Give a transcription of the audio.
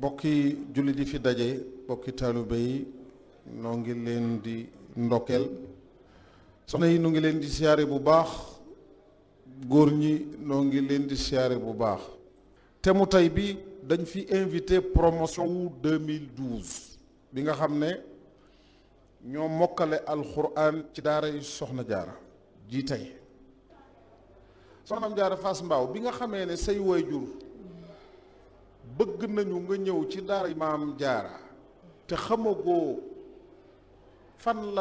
bokki jullit yi fi daje bokki taalibe yi noo ngi leen di ndokkeel soxna yi nu ngi leen di siyaare bu baax góor ñi noo ngi leen di siyaare bu baax te mu tey bi dañ fi invité promotion wu 2012 bi nga xam ne ñoo mokkale alxuraan ci daara yu soxna jaara ji tey soxnaam jaara Fass Mbaaw bi nga xamee ne say waajur bëgg nañu nga ñëw ci daara maam jaara te xamagoo fan la